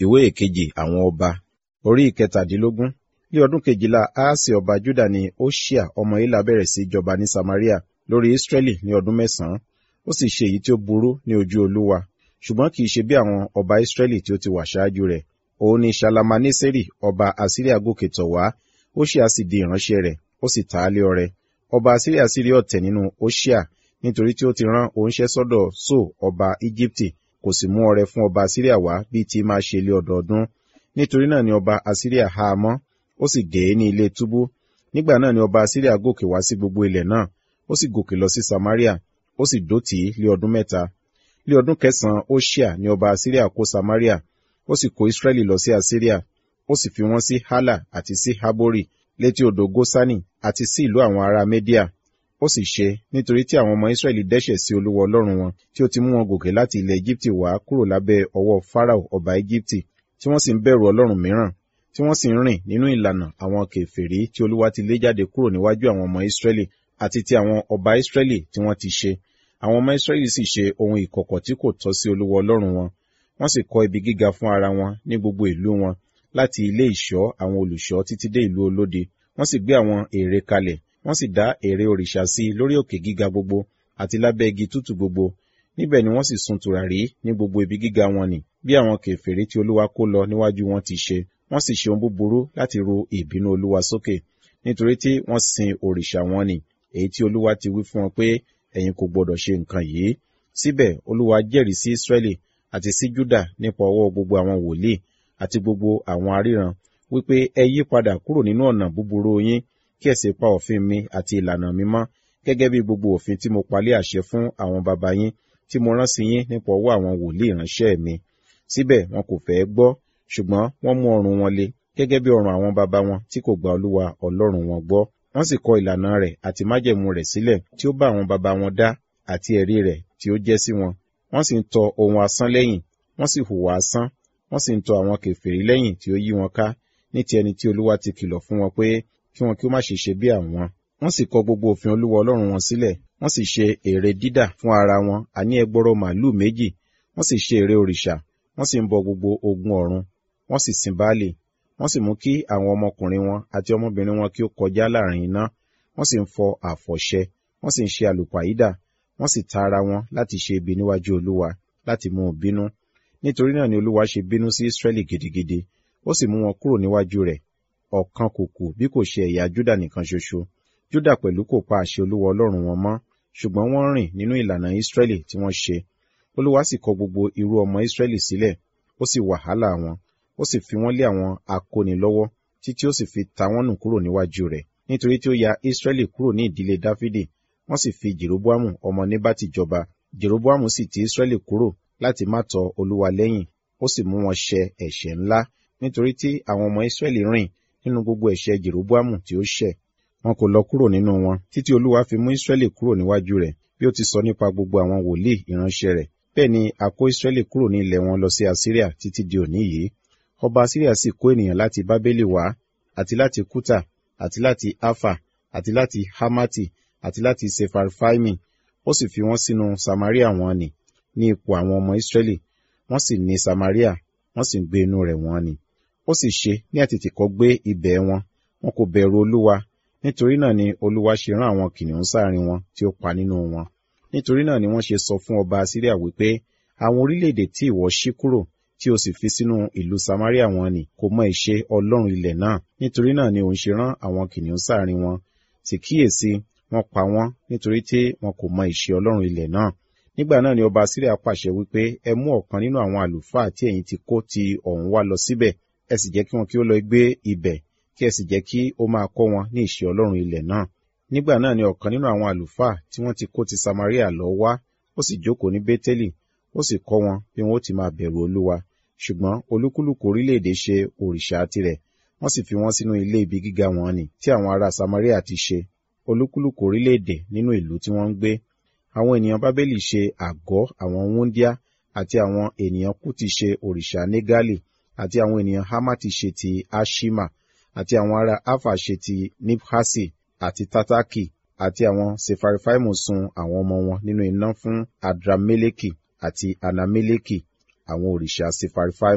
ìwé ìkejì àwọn ọba orí ìkẹtàdínlógún ní ọdún kejìlá aasi ọba juda ni oṣia ọmọ ilà bẹ̀rẹ̀ sí jọba ní samaria lórí israẹli ní ọdún mẹ́sàn-án ó sì ṣe èyí tí ó burú ní ojú olúwa ṣùgbọ́n kì í ṣe bí àwọn ọba israẹli tí ó ti wà ṣáájú rẹ̀ òun ni ṣalamaneseri ọba asiria gòkè tọ̀ wá oṣia sì di ìránṣẹ́ rẹ̀ ó sì ta á lé ọrẹ ọba asiria sì rí ọ̀tẹ̀ nínú oṣia nítorí tí ó ti rán oníṣẹ́ sọ́dọ̀ so ọba íjíbítì kò sì mú ọrẹ fún ọba asiria wá bíi ti máa ṣe lé ọdọọdún nítorí náà ni ọba asiria há a mọ́ ó sì dè é ní ilé túbú nígbà náà ni ọba asiria gòkè wá sí gbogbo ilẹ̀ náà ó sì gòkè lọ sí samaria ó sì dó tì í lé ọdún mẹ́ta lé ọdún kẹsàn-án oṣia ni ọba asiria kó samaria ó sì kó israẹli lọ sí asiria ó sì fi wọ́n sí hala àti sí habori létí odò gosani àti sí ìlú àwọn ará media ó sì ṣe nítorí tí àwọn ọmọ israẹli dẹ́ṣẹ̀ sí olúwa ọlọ́run wọn tí ó ti mú wọn gòkè láti ilẹ̀ egypte wá kúrò lábẹ́ ọwọ́ farao ọba egypte tí wọ́n sì ń bẹ̀rù ọlọ́run mìíràn tí wọ́n sì ń rìn nínú ìlànà àwọn kèfèrí tí olúwa ti lé jáde kúrò níwájú àwọn ọmọ israẹli àti ti àwọn ọba israẹli tí wọ́n ti ṣe àwọn ọmọ israẹli sì ṣe ohun ìkọ̀kọ̀ tí kò tọ́ sí olúwa ọlọ́run wọn wọ́n sì kọ́ ibi gíga fún ara wọn ní gbogbo ìlú wọn láti ilé ìṣọ́ àwọn olùṣọ́ títí dé ìlú olóde wọ́n sì gbé àwọn ère kalẹ̀ wọ́n sì dá ère òrìṣà sí lórí òkè gíga gbogbo àti lábẹ́ igi tútù gbogbo níbẹ̀ ni wọ́n sì sun tùràrí ní gbogbo ibi gíga wọn nì bí àwọn kèfèrí tí olúwa kó lọ níwájú wọn ti ṣe wọ́n sì ṣe ohun búburú láti ru ìbínú olúwa sókè nítorí tí wọ́n sin òrìṣà wọn nì èyí tí olúwa ti wí fún wọn pé ẹ̀yin kò gbọdọ̀ ṣe nǹkan yìí síbẹ̀ olúwa jẹ́rìí sí israẹli àti sí juda nípa ọwọ́ gbogbo àwọn wòlíì àti gbogbo àwọn aríran wípé ẹ yí padà kúrò nínú ọ̀nà búburú yín kí ẹ sì pa òfin mi àti ìlànà mi mọ́ gẹ́gẹ́ bí gbogbo òfin tí mo palẹ̀ àṣẹ fún àwọn baba yín tí mo rán sí yín nípa ọwọ́ àwọn wòlíì ìránṣẹ́ mi síbẹ̀ wọn kò fẹ́ gbọ́ ṣùgbọ́n wọ́n mú ọrùn wọn le gẹ́gẹ́ bí ọrùn àwọn baba wọn tí kò gba olúwa ọlọ́run wọn gbọ́ wọ́n sì kọ ìlànà rẹ̀ àti májẹ̀mú rẹ̀ sílẹ̀ tí ó bá àwọn baba wọn dá àti ẹ̀rí rẹ̀ tí ó jẹ́ sí wọn wọ́n sì ń tọ ohun asán lẹ́yìn wọ́n sì hùwà asán wọ́n sì ń tọ àwọn kèfèrí lẹ́yìn tí ó yí wọn ká ní ti ẹni tí olúwa ti kìlọ̀ fún wọn pé kí wọn kí ó má ṣe ṣe bí àwọn wọ́n sì kọ gbogbo òfin olúwa ọlọ́run wọn sílẹ̀ wọ́n sì ṣe ère dídà fún ara wọn àní ẹgbọrọ màálù méjì wọ́n sì ṣe ère òrìṣà wọ́n sì ń bọ gbogbo ogun ọ̀run wọ́n sì sin baálé wọ́n sì mú kí àwọn ọmọkùnrin wọn àti ọmọbìnrin wọn kí ó kọjá láàrin iná wọ́n sì ń fọ àfọ̀ṣẹ wọ́n sì ń ṣe àlùpàídà wọ́n sì ta ara wọn láti ṣe ibi níwájú olúwa láti mú un bínú nítorí náà ni olúwa ṣe bínú sí israẹli gidigidi ó sì mú wọn kúrò níwájú rẹ̀ ọ̀kan kò kù bí kò ṣe ẹ̀yà júdà nìkan ṣoṣo júdà pẹ̀lú kò pa àṣẹ olúwa ọlọ́run wọn mọ́ ṣùgbọ́n wọ́n rìn nínú ìlànà israẹli tí wọ́n ṣe olúwa sì kọ gbogbo irú ọmọ israẹli sílẹ̀ ó sì wàhálà wọn ó sì fi wọ́n lé àwọn akóni lọ́wọ́ títí ó sì fi ta wọ́n nù kúrò níwájú rẹ̀ nítorí tí ó ya israẹli kúrò ní ìdílé dáfídì wọ́n sì fi jeroboamu ọmọ nebati jọba jeroboamu sì ti israẹli kúrò láti má tọ olúwa lẹ́yìn ó sì mú wọn ṣẹ ẹ̀ṣẹ̀ ńlá nítorí tí àwọn ọmọ israẹli rìn nínú gbogbo ẹ̀ṣẹ̀ jeroboamu tí ó ṣẹ̀ wọn kò lọ kúrò nínú wọn títí olúwa fi mú israẹli kúrò níwájú rẹ̀ bí ó ti sọ nípa gbogbo àwọn wòlíì ìránṣẹ́ rẹ̀ bẹ́ẹ̀ ni a kó israẹli kúrò ní ilẹ̀ wọn lọ sí asiria títí di òní yìí ọba asiria sì kó ènìyàn láti bábélì wá àti láti kúta àti láti afa àti láti hamati àti láti sefarfaimi ó sì fi wọ́n sínú samaria wọn ni ní ipò àwọn ọmọ israẹli wọ́n sì ní samaria wọ́n sì ń gbé inú rẹ̀ wọ́n ni ó sì ṣe ní àtètèkọ́ gbé ibẹ̀ wọn wọn kò bẹ̀rù olúwa nítorí náà ni olúwa ṣe rán àwọn kìnìún sáàrin wọn tí ó pa nínú wọn nítorí náà ni wọ́n ṣe sọ fún ọba asiria wípé àwọn orílẹ̀-èdè tí ìwọ ṣí kúrò tí o sì fi sínú ìlú samaria wọn ni kò mọ ìṣe ọlọ́run ilẹ̀ náà nítorí náà ni òun ṣe rán àwọn kìnìún sáàrin wọn sì kíyèsí wọ́n pa wọ́n nítorí tí wọn kò mọ ìṣe ọlọ́run ilẹ̀ náà nígbà náà ni ọba asiria pàṣẹ wípé ẹ mú ọ̀kan nínú àwọn àlùfáà tí ẹ̀yin ti kó ti ọ̀hún wá lọ síbẹ̀ ẹ sì jẹ́ kí wọn kí ó lọ gbé ibẹ̀ kí ẹ sì jẹ́ kí ó máa kọ́ wọn ní ìṣe ọlọ́run ilẹ̀ náà nígbà náà ni ọ̀kan nínú àwọn àlùfáà tí wọ́n ti kó ti samaria lọ wá ó sì jókòó ní bétélì ó sì kọ́ wọn bí wọn ó ti máa bẹ̀rù olúwa ṣùgbọ́n olúkúlùkù orílẹ̀-èdè ṣe òrìṣà tirẹ̀ wọ́n sì fi wọ́n sínú ilé ibi gíga wọn ni tí àwọn ará samaria ti ṣe olúkúlùkù orílẹ̀-èdè nínú ìlú tí wọ́n ń gbé àwọn ènìyàn bábélì ṣe àgọ́ àwọn wúndíá àti àwọn ènìyàn kútì ṣe òrìṣà négali àti àwọn ènìyàn hamati ṣe ti ashima àti àwọn ará afa ṣe ti nibhasi àti tataki àti àwọn sefarifaimu sun àwọn ọmọ wọn nínú iná fún adrameleki àti anameleki àwọn òrìṣà sefarifaimu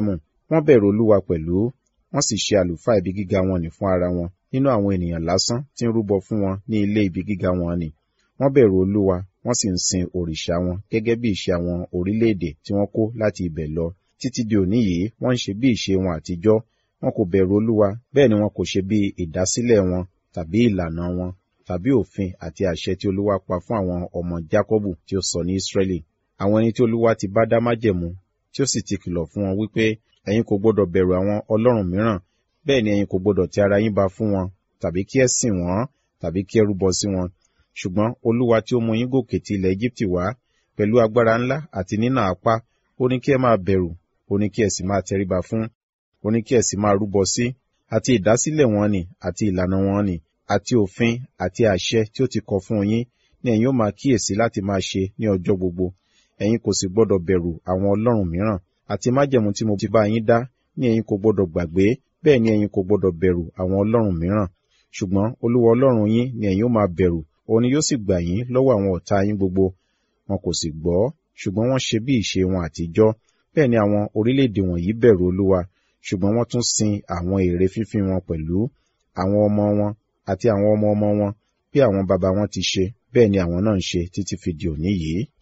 wọ́n bẹ̀rù olúwa pẹ̀lú wọ́n sì ṣe àlùfáà ibi gíga wọn nì fún ara wọn nínú àwọn ènìyàn lásán tí ń rúbọ fún wọn ní ilé ibi gíga wọn nì wọ́n bẹ̀rù olúwa wọ́n sì ń sin òrìṣà wọn gẹ́gẹ́ bí ìṣe àwọn orílẹ̀-èdè tí wọ́n kó láti ibẹ̀ lọ títí di òní yìí wọ́n ń ṣe bí ìṣe wọn àtijọ́ wọn kò bẹ̀rù olúwa bẹ́ẹ̀ ni wọn kò ṣe bí ìdásílẹ̀ wọn tàbí ìlànà wọn tàbí òfin àti àṣẹ tí olúwa pa fún àwọn ọmọ jákọ́bù tí ó sọ ní ísírẹ́lì àwọn ẹni tí olúwa ti bá dá májẹ̀mú tí ó sì ti kìlọ̀ fún wọn wípé ẹ̀yin kò gbọdọ̀ bẹ̀rù àwọn ọlọ́run mìíràn bẹ́ẹ̀ ni ẹ̀yin kò gbọdọ̀ ti ara yín ba fún wọn tàbí kí ẹ sìn wọ́n tàbí kí ẹ rúbọ sí wọn ṣùgbọ́n olúwa tí ó mú yín gòkè ti ilẹ̀ egypt wá pẹ̀lú agbára ńlá àti nínà apá ó ní kí ẹ máa bẹ̀rù ó ní kí ẹ sì máa tẹríba fún ó ní kí ẹ sì máa rúbọ sí àti ìdásílẹ̀ wọn ni àti ìlànà wọn ni àti òfin àti àṣẹ tí ó ti kọ fún yín ni ẹ̀yin ó máa kíyèsí láti máa ṣe ní ọjọ́ gbogbo ẹ̀yin kò sì gbọdọ̀ bẹ̀rù àwọn ọlọ́run mìíràn àti májẹ̀mú tí mo ti bá yín dá ní ẹ̀yin kò gbọdọ̀ gbàgbé bẹ́ẹ̀ ni ẹ̀yin kò gbọdọ̀ bẹ̀rù àwọn ọlọ́run mìíràn ṣùgbọ́n olúwa ọlọ́run yín ni ẹ̀yin ó máa bẹ̀rù òun ni yóò sì gbà yín lọ́wọ́ àwọn ọ̀tá yín gbogbo wọn kò sì gbọ́ ṣùgbọ́n wọ́n ṣe bí ìṣe wọn àtijọ́ bẹ́ẹ̀ ni àwọn orílẹ̀-èdè wọ̀nyí bẹ̀rù olúwa ṣùgbọ́n wọ́n tún sin àwọn ère fífín wọn pẹ̀lú àwọn ọmọ wọn àti àwọn ọmọ ọmọ wọn bí àwọn baba wọn ti ṣe bẹ́ẹ̀ ni àwọn náà ń ṣe títí fi di òní yìí